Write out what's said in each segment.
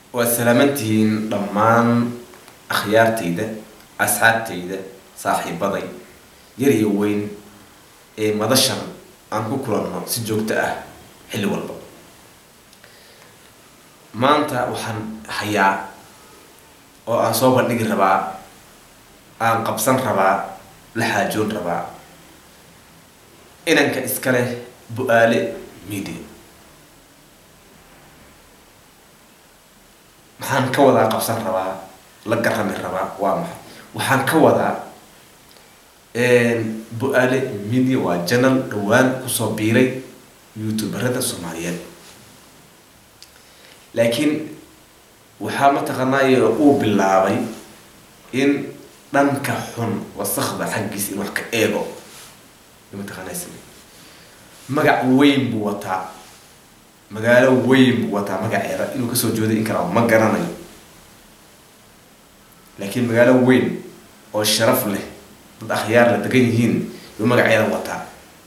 waad salaamantihiin dhammaan akhyaartayda asxaabtayda saaxiibaday yar iyo weyn ee madashan aan ku kulanno si joogto ah xilli walba maanta waxaan hayaa oo aan soo bandhigi rabaa aan qabsan rabaa la xaajoon rabaa inanka iska leh bu-aale media maxaan ka wadaa qabsan rabaa la garami rabaa waa maxay waxaan ka wadaa bu-aale media waa janal dhawaan kusoo biiray youtuberada soomaaliyeed laakiin waxaa mataqaanaaye uu bilaabay in dhanka xun wasakda xaggiisa in wax ka eego mataqaanaa magac weyn buu wataa magaalo weyn buu wataa magaceeda inuu kasoo jooday in kala ma garanayo laakiin magaalo weyn oo sharaf leh dad akhyaar la degan yihiin yuu magaceeda wataa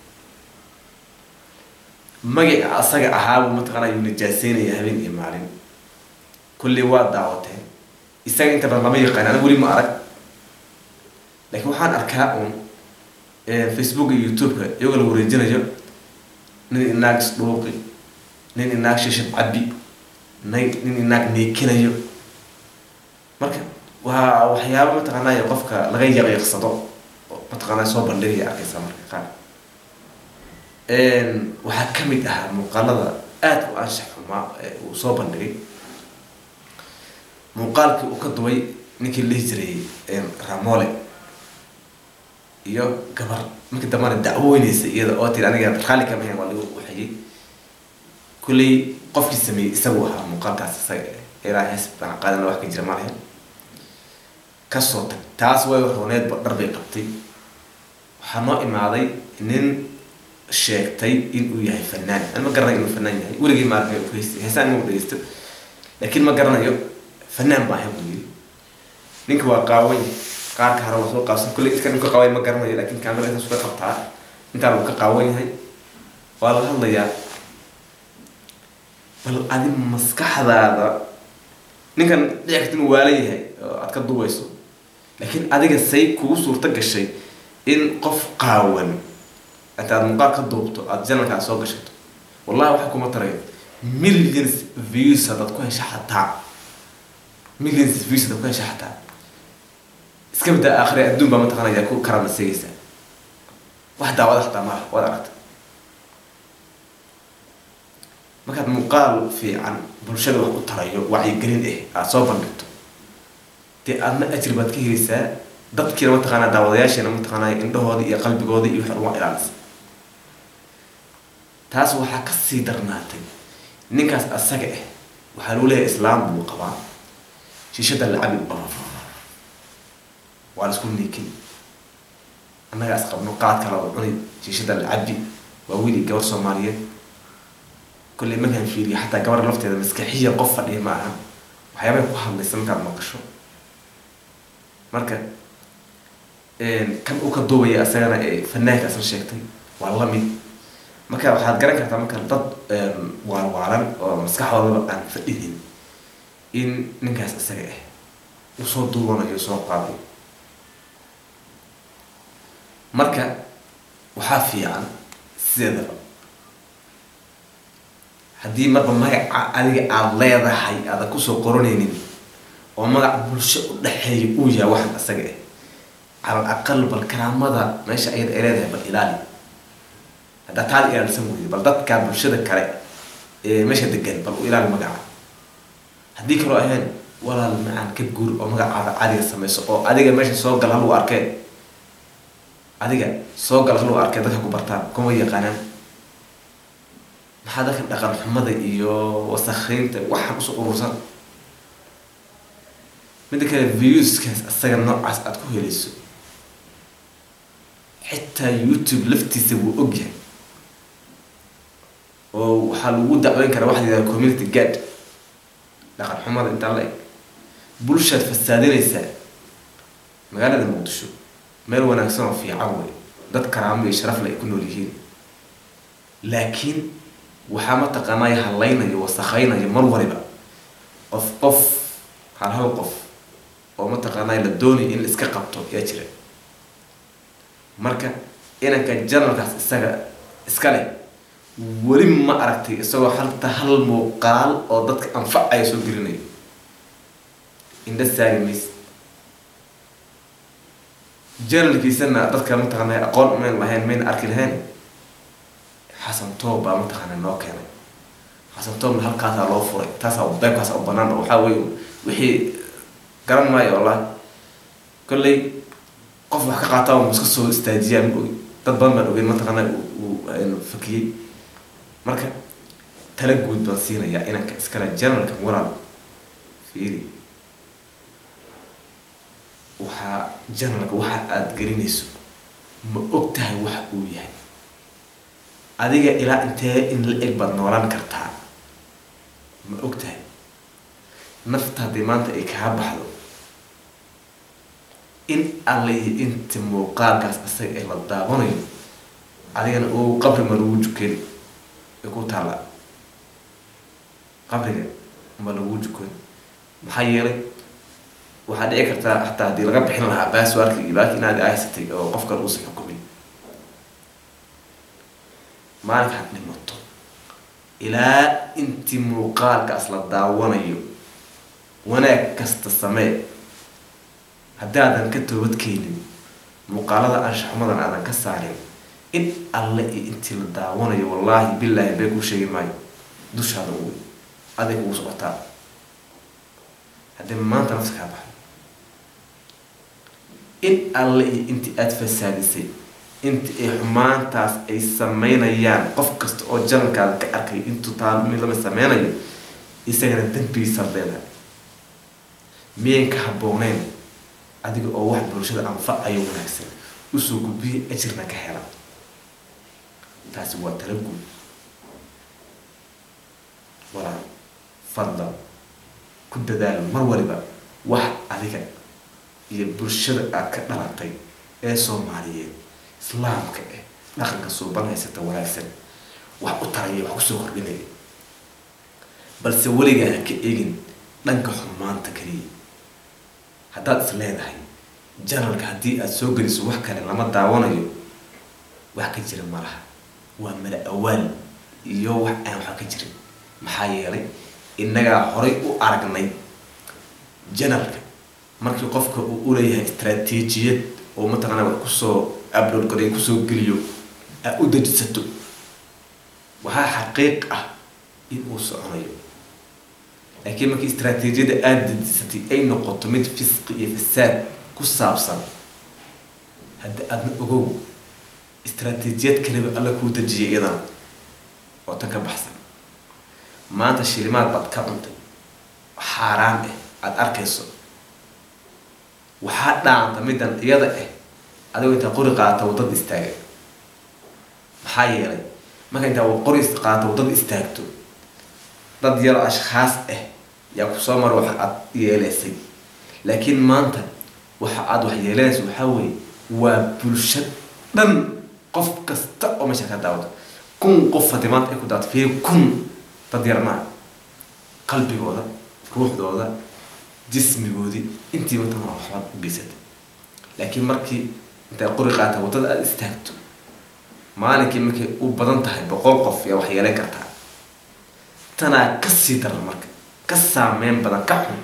magaca asaga ahaabuu mataqaanaa yuu najaaseynaya habeen iyo maalin kulli waa daawateen isaga inta badan lama yaqaan aniga weli ma arag laakiin waxaan arkaa uun facebook iyo youtube-ka iyagoo la wareejinayo nin inaag isdhuuqi nin inaag shishad cabbi nay nin inaag neekinayo marka waa waxyaaba mataqaanaayo qofka laga yaqiiqsado mataqaanaa soo bandhigaya arkaysa marka qaar waxaa ka mid ahaa muuqaalada aada u anshax xumaa ee uu soo bandhigay muuqaalkii uu ka duway ninkii lihi jiray ramole iyo gabar markii dambana dacwoynaysa iyada oo tiri aniga raalli kama hayn waa lagu waxayay kulley qofkii sameeyey isagu ahaa muuqaalkaas isaga ilaa hees baan qaadana wax ka jira malahan kasoo tag taas way rooneedba dhar bay qabtay waxaa noo imaaday nin sheegtay inuu yahay fanaan an ma garanayo inuu fanaan yahay weligay maarka heesaan inuu dhegeysto laakiin ma garanayo fanaan baa ahay buu yiri ninka waa qaawan qaarka hore waa soo qaabsan kulley iska ninka qaaway ma garanayo laakiin kaamera intaas ka qabtaa intaan uu ka qaawan yahay waa la hadlayaa bal adi maskaxdaada ninkan dhici karta inuu waalan yahay oo aad ka dubayso laakiin adiga say kugu suurto gashay in qof qaawan intaad muuqaal ka duubto aada janalkaa soo gashato wallahi waxa kuma tarayo millions views hadaad ku hesha xataa millions views hadaad ku hesha xataa iska badaa aakhire adduun baa mataqaanaya ku karama seegaysaa wax daawada xataa malaha waad aragta markaad muuqaal fiican bulshada wax u tarayo wacyigelin ah aada soo bandhigto dee aadna ajir baad ka helaysaa dadkiina mataqaanaa daawadayaashiina mataqaanaa indhahooda iyo qalbigooda iyo waxa uga ilaalisa taas waxaa kasii darnaatay ninkaas asaga ah waxaa lagu leeyahay islaam buu qabaa shiishada lacabi u qaba waa la isku niikin annagaa is qabno qaad kala u cuni shiishada lacabi waa wiili gabar soomaaliyeed kolley markaan fiiriyo xataa gabar lafteeda maskaxiya qof fadhiya ma aha waxyaabay ku hadlaysa markaad maqasho marka kan uu ka duubaya asagana ee fanaanka asna sheegtay waa lamid marka waxaad garan kartaa marka dad waalwaalan oo maskaxdoodaba aan fadhinin in ninkaas isaga ah uu soo duubanayo soo qaaday marka waxaa fiican sideedaba haddii marba magaca adiga aada leedahay aadan kusoo qoranaynin oo magac bulsho u dhexeeya uu yahay waxan isaga ah calal aqal bal karaamada meesha ayada ay leedahay bal ilaali haddaa taada ilaalsan weydo bal dadka bulshada kale ee meesha degan bal u ilaali magaca haddii kaloo ahayn walaal macaan ka guur oo magacaada caadiga samayso oo adiga meesha soo gal haluu arkee adiga soo gal haluu arkee dadka ku bartaan kuma yaqaanaan maxaa dadka dhaqan xumada iyo wasakheynta waxaan usoo urursan midda kale viewskaas isaga noocaas aada ku helayso xitaa youtube laftiisa wuu ogyahay oo waxaa lagu dacweyn karaa waxa la yihahda community guard dhaqan xumada intaa la eg bulshaad fasaadinaysaa magaalada muqdisho meel wanaagsan oo fiican wey dad karaamo iyo sharafle ay ku nool yihiin laakiin waxaa mataqaanaya hallaynayo wasakaynayo mar waliba qof qof hal hal qof oo mataqaanaa la doonaya in la iska qabto yaa jira marka inanka janalkaas isaga iska leh weli ma aragtay isagoo halta hal muuqaal oo dadka anfacaya soo gelinayo indha saagi mayse janalkiisana dadka mataqaanaa aqoon mayn lahayn mayna arki lahayn xasan toob baa mataqaanaa noo keenay xasan toobna halkaasaa loo furay taasaa beebkaasaa u banaan waxaa wey wixii garan maayo wallahi kolley qof wax ka qaataa ma iska soo istaajiyaa ma ogi dad badan baan ogeyn mataqaanaa uu fakiyey marka tala guud baan siinayaa inanka iskale janalka walaal fiiri waxaa janalka waxa aada gelinayso ma og tahay waxa uu yahay adiga ilaa intee in la eg baad noolaan kartaa ma og tahay nafta haddii maanta ay kaa baxdo in alle iyo inta muuqaalkaas isaga ee la daawanayo adigana uu qabri ma lagu juken ay ku taalla qabriga ma lagu jukan maxaa yeelay waxaa dhici kartaa hataa haddii laga bixin lahaa baaswarka iyo baaki inaad ahaysatay oo qof kale uusan xukumin maalinkaad dhimato ilaa intii muuqaalkaas la daawanayo wanaag kasta samee haddaadan ka toobadkeenin muuqaalada anshaxumadan aadan ka saarin in alle iyo intii la daawanayo wallaahi bilaahi bee kuu sheegi maayo dushaada uwy aday kugu socotaa haddii maanta nafta kaa baxdo in alle iyo intii aada fasaadisay inta ay xumaantaas ay sameynayaan qof kasta oo janalkaada ka arkay intuu taa mid lama sameynayo isagana dembigiisaad leedahay miyan ka habbooneyn adiga oo wax bulshada anfacayo wanaagsan usoo gudbiya ajirna ka hela taasi waa tala guud walaal fadlan ku dadaal mar waliba wax adiga iyo bulshada aad ka dhalatay ee soomaaliyeed islaamka eh dhaqanka suuban haysata wanaagsan wax u taraya wax kusoo kordhinaya balse weligaa ha ka egin dhanka xumaanta keliya haddaad is leedahay janalka haddii aada soo geliso wax kale lama daawanayo wax ka jira ma laha waa mala awaal iyo wax aan wax ka jirin maxaa yeelay innagaa horay u aragnay janalka markii qofka uu uleeyahay istraatiijiyad oo mataqaanaa wax kusoo upload garay kusoo geliyo aa u dejisato waxaa xaqiiq ah in uu soconayo laakiin markii istraatiijiyadda aada dejisatay ay noqoto mid fisqi iyo fasaad ku saabsan hadda aadna ogow istraatiijiyad kaliba alla kuu dejiyay iyadana oo tan ka baxsan maanta shilimaad baad ka cuntay xaaraan ah aada arkayso waxaa dhaanta middan iyada ah adigoo intaa qori qaata waddada istaaga maxaa yeelay marka intaa qori qaata waddada istaagto dad yaro ashkhaas ah yaa kusoo mara waxa aada yeeleysay laakiin maanta waxa aada wax yeelanaysa waxaa weeye waa bulsho dhan qof kasta oo meesha ka daawato kun qof haddii maanta ay ku daawato fiir kun dad yar maa qalbigooda ruuxdooda jismigoodii intii mataqana waxbaad u geysatay laakiin markii intay qori qaata waddada aada istaagto maalinkii markay u badan tahay boqol qof yaa wax yeelan kartaa tanaa kasii daran marka ka saameyn badan ka xun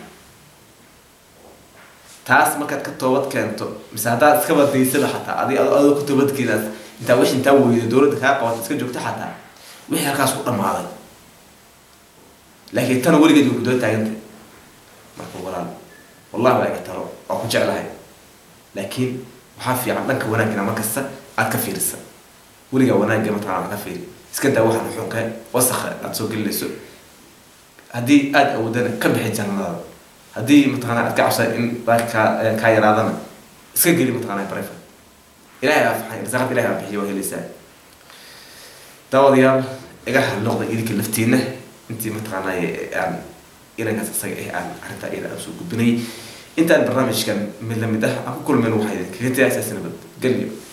taas markaad ka toobad keento mise haddaad iska badaysada xataa adi adoo ka toobadkeenaas intaa wix intaa weydo dowladda kaa qabata iska joogta xataa wixii halkaas ku dhamaaday laakiin tana weligeed way ku daba taagantay marka walaal wallahi waa iga talo waa ku jeclahay laakiin waxaa fiican dhanka wanaagina markasta aad ka fiirisa weligaa wanaagga mataqana aad ka fiiri iska daa waxaan xunka wasakha aada soo gelinayso haddii aada awoodana ka bixi jannadaada haddii mataqana aad ka cabsada in kaa kaa yaraadana iska geli mataqana barefa ilahay aa faxay risaaqad ilahay aa bixiyo waa helaysaa daawadayaal iga halnoqda idinka laftiina intii mataqaana aan inankaas isaga ah aan arrintaa iyada aan soo gudbinay intaan barnaamijkan mid lamid ah aan ku kulmayno waxaa idinkaga tagaysaa nabad gelyo